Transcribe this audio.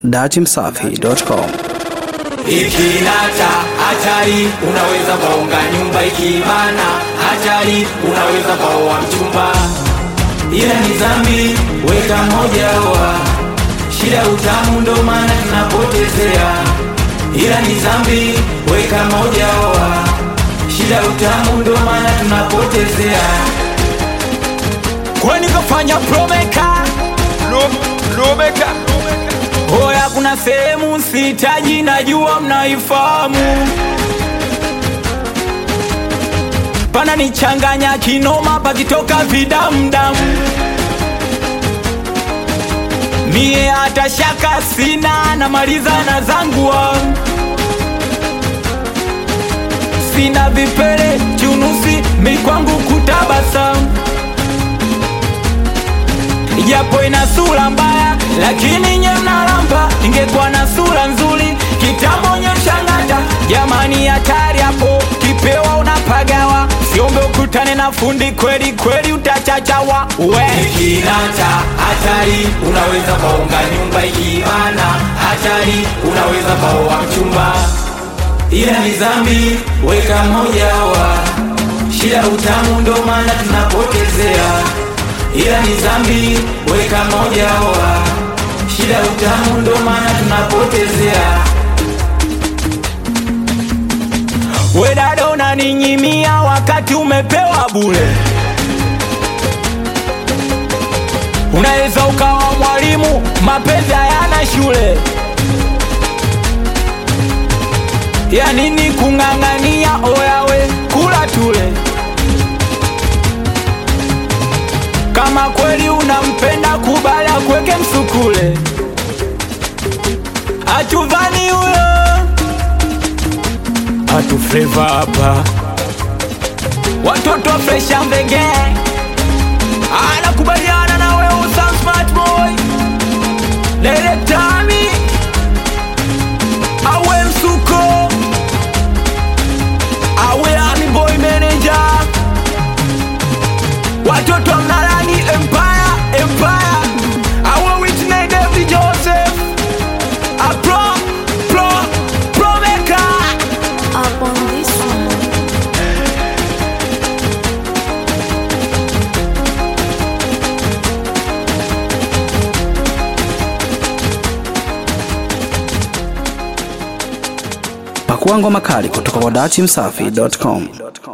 datimsafi.com Ikinata hatari, unaweza kaunga nyumba ikibana hatari, unaweza kaoa mchumba, ila ni dhambi, weka moja wa shida utamu, ndo maana tunapotezea, ila ni dhambi, weka moja wa shida utamu, ndo maana tunapotezea. Kwani kafanya promeka Lumeka Hoya, kuna sehemu sitaji, najua mnaifahamu. Pana nichanganya kinoma, pakitoka vidamdamu. Mie hata shaka sina, namaliza na zangu wangu. Sina vipele chunusi, mikwangu kutabasamu japo ina sura mbaya, lakini nye mnalamba. Ingekuwa na sura nzuri kitambo nye mshangata. Jamani, hatari hapo, kipewa unapagawa. Siombe ukutane na fundi kweli kweli, utachachawa we. Ikinata hatari, unaweza kaunga nyumba ikibana hatari, unaweza kaoa mchumba, ila ni dhambi, weka moja wa shida utamu, ndo maana tunapotezea ila ni dhambi, weka moja wa shida utamu, ndo maana tunapotezea. We dada, unaninyimia wakati umepewa bure. Unaweza ukawa mwalimu, mapenzi hayana shule. Ya nini kung'ang'ania? Oyawe kula tule Kama kweli unampenda kubali akweke msukule, atuvani huyo atu flavor hapa, watoto fresha mbege, anakubaliana na wewe usa smart boy direktami awe msuko awe ami boy manager watoto wa mnalani empire empire awe Whitney David Joseph a pro pro pro maker up on this one. pakua ngoma kali kutoka kwa datimsafi.com